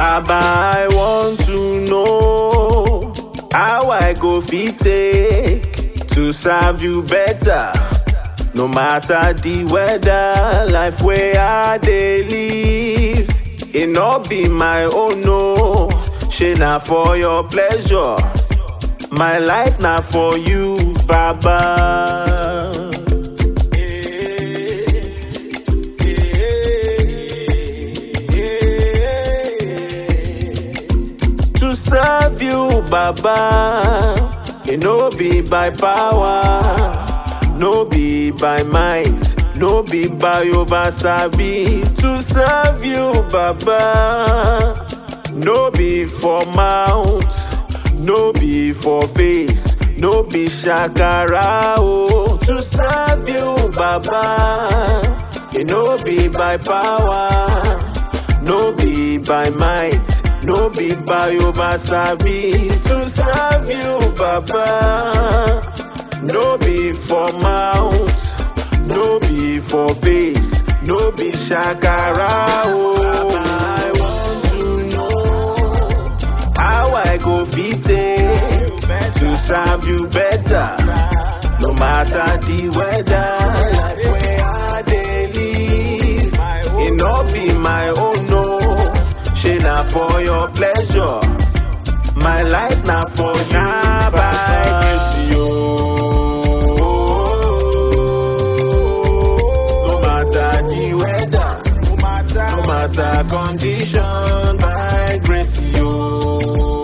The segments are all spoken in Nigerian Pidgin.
Baba, I want to know how I go fit take to serve you better. No matter the weather, life where I dey live, it not be my own no. She na for your pleasure, my life na for you, Baba. to serve you, Baba. It no be by power, no be by might, no be by oversabi. To serve you, Baba. No be for mouth, no be for face, no be shakara. Oh, to serve you, Baba. It no be by power. No be by might, no be by oversabi to serve you, Baba. No be for mouth, no be for face, no be shakara. Oh, I want to know how I go fit take to serve you better. No matter the weather, life where I dey live, it no be my own no. She na for your pleasure, my life na for you. by grace, yo. No matter the weather, no matter condition, by grace, yo.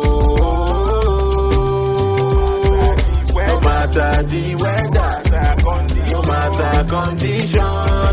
No matter the weather, no matter condition,